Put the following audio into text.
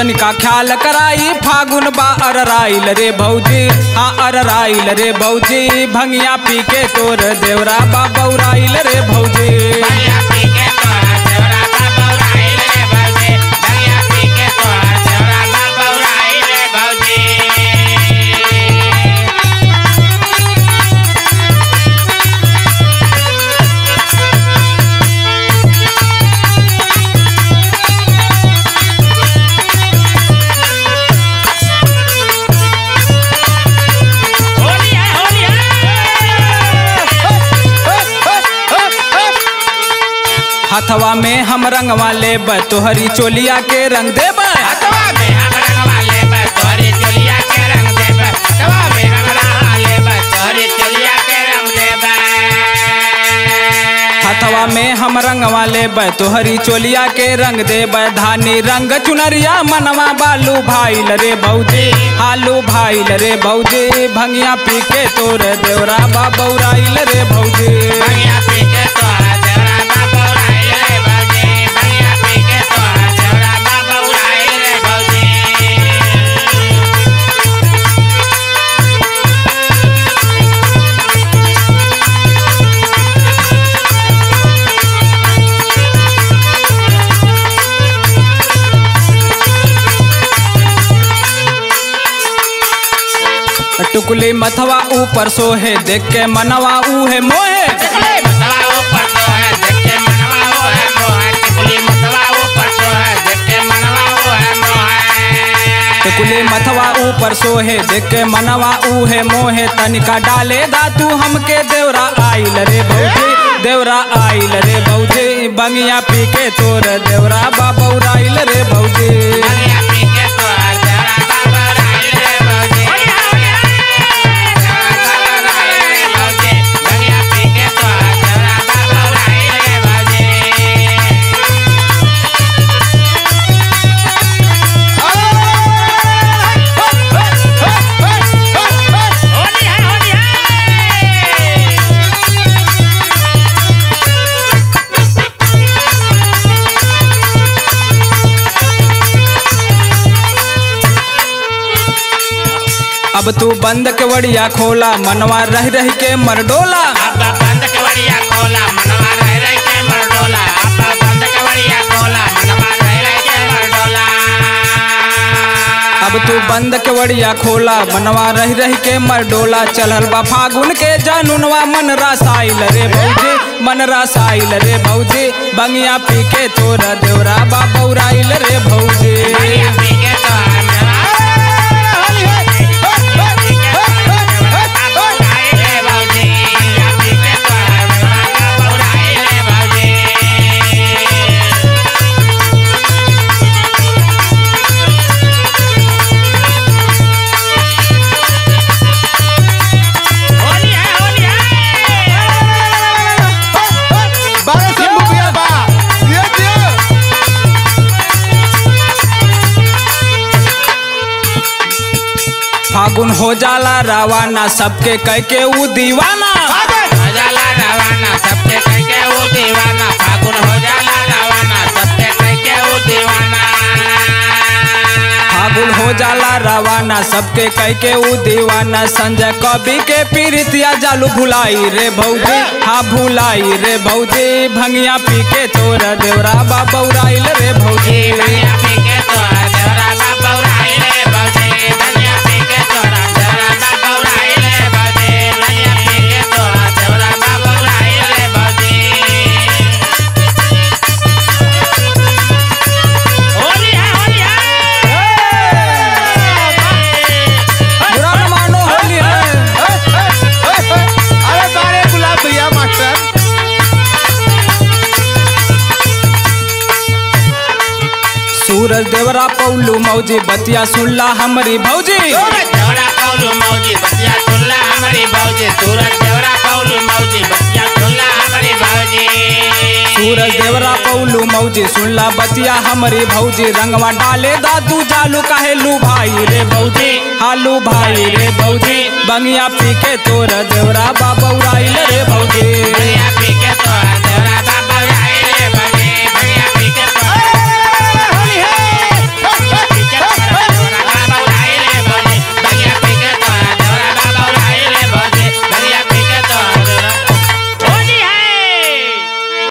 तनिका ख्याल कराई फागुन बा अरराइल रे भौजी हाँ अरराइल रे भौजी भंगिया पी के तोर देवरा बा बौराइल रे भौजी भैया पी के तोहर देवरा बाबा उड़ाइल रे भौजी भैया पी के तोहर देवरा बाबा उड़ाइल रे भौजी होली है होली है हथवा में हम रंगवा लेब तोहरी चोलिया के रंग देब हथवा में हम रंगवा लेब तोहरी चोलिया के रंग देब हथवा में हम रंगवा लेब तोहरी चोलिया के रंग देब हथवा में हम रंगवा लेब तोहरी चोलिया के रंग देब धानी रंग चुनरिया मनवा बालू भाईल रे भौजी हालू भाईल रे भौजी भंगिया पी के तोर देवरा बा बौराइल रे भौजी भैया पी के तोहर देवरा बाबा उड़ाइल रे भौजी भैया पी के तोहर देवरा बाबा उड़ाइल रे भौजी टुकली मथवा ऊपर सोहे देख के मनवा उहे मोहे टिकुली मतवा ऊपर तो है देख के मनवा वो है मोह टिकुली मतवा ऊपर तो है देख के मनवा वो है मोह टुकली मथवा ऊपर सोहे देख के मनवा उहे मोहे तनिका डाले दातू हमके देवरा आइल रे भौजी देवरा आइल रे भौजी बंगिया पी के तोर देवरा बा बौराइल रे भौजी भैया पी के तोहर देवरा बाबा उड़ाइल रे भौजी भैया पी के तोहर देवरा बाबा उड़ाइल रे भौजी होली है होली है अब तू बंद के वड़िया खोला मनवा रह रह के मरडोला आपा बंद कवड़िया खोला मनवा रह रह के मरडोला आपा बंद कवड़िया खोला मनवा रह रह के मरडोला अब तू बंद के वड़िया खोला मनवा रह रह के मरडोला चलल बा फागुन के जानुनवा मन रसाइल रे भौजी मन रसाइल रे भौजी बंगिया पी के तोर देवरा बा बौराइल रे भौजी भैया पी के तोहर मेवा होली है भैया पी के तोहर मेवा बाबा उड़ाए रे भौजी भैया पी के तोहर मेवा बाबा उड़ाए रे भौजी होली है होली है बारह सौ रुपया बा दियो दियो फागुन हो जाला रवाना सबके कह के ऊ दीवाना हो जाला रवाना सबके कह के वो दीवाना फागुन हो जाला रवाना सबके कह के वो दीवाना फागुन हो जाला रवाना सबके कह के ऊ दीवाना संजय कवि के पीरितिया जालू भुलाई रे भौजी हाँ भुलाई रे भौजी भंगिया पी के तोर देवरा बा बौराइल रे भौजी धनिया पी के तोरा देवरा बाबा उड़ाई रे बजे धनिया पी के तोरा देवरा बाबा उड़ाई रे बजे धनिया पी के तोरा देवरा बाबा उड़ाई रे बजे होली है होली है बुरा न मानो होली है अरे बारे गुलाब भैया मास्टर सूरज देवरा पौलू मौजी बतिया सुनला हमारी भौजी सूरज देवरा कौलू मौजी बतिया सुनला हमारी भौजी सूरज देवरा कौलू मौजी बतिया सुनला हमारी भौजी सूरज देवरा पौलू मौजी सुनला बतिया हमारी भौजी रंगवा डाले दादू जालू काहे लू भाई रे भौजी हालू भाई रे भौजी बंगिया पी के तोर देवरा बाबा उड़ाइल रे भौजी धनिया पी के तोरा